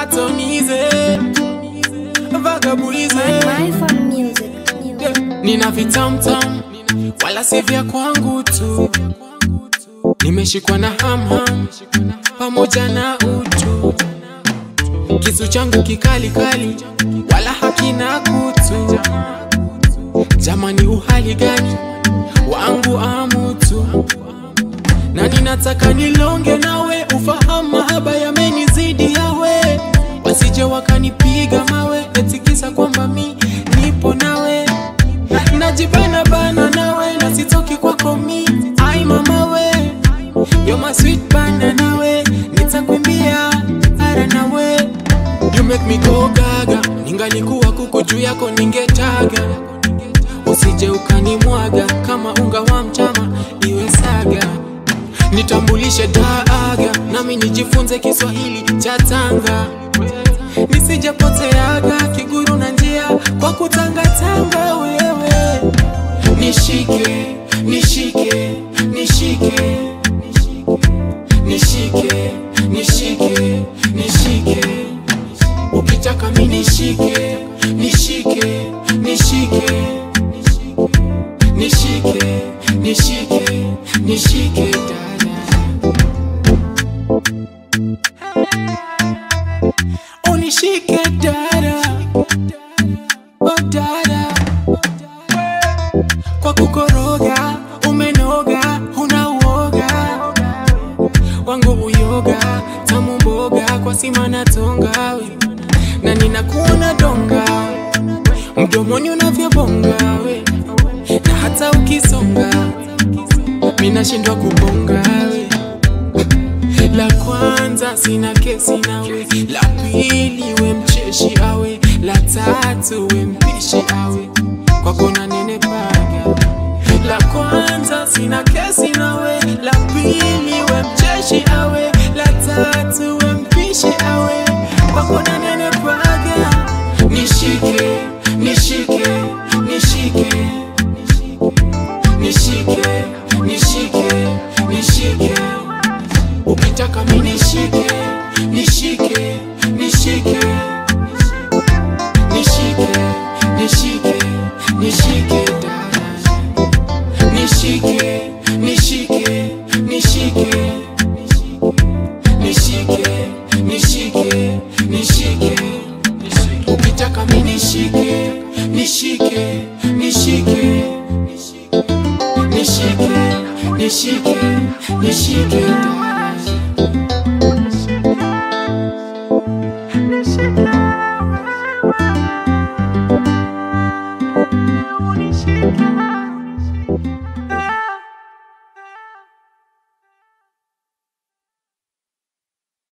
atonize vagabuize My phone music. Yeah, nina vitamtam wala si vya kwangu tu nimeshikwa na hamham pamoja na utu kisu changu kikali kali wala hakina kutu jamani uhali gani wangu amutu na ninataka nilonge nawe ufahamu mahaba yamenizidi yawe wasije wakanipiga mawe etikisa kwamba mi nipo nawe najibana bana nawe na sitoki kwako mi ai mama we You're my sweet bana nawe nitakwimbia ara nawe You make me go gaga ningalikuwa kuku juu yako ningetaga usije ukanimwaga kama unga wa mchama iwe saga nitambulishe daaga nami nijifunze kiswahili cha tanga nisijepoteaga kiguru na njia kwa kutangatanga wewe nishike nishike nishike nishike nishike nishike ukitaka mi nishike nishike nishike nishike nishike nishike dada unishike dada oh dada kwa kukoroga umenoga huna uoga wangu uyoga tamu mboga kwa sima na tonga we na ninakuona donga mdomoni unavyobonga we na hata ukisonga minashindwa kubonga we la kwanza sina kesi nawe la pili we mcheshi awe la tatu we mpishi awe kwako na nene paga la kwanza sina kesi nawe la pili we mcheshi awe la tatu we mpishi awe kwako na nene paga nishike nishike nishike nishike nishike nishike ukitaka mi nishike nishike nishike nishike nishike nishike dada nishike nishike nishike nishike nishike nishike ukitaka mi nishike nishike nishike nishike nishike nishike dada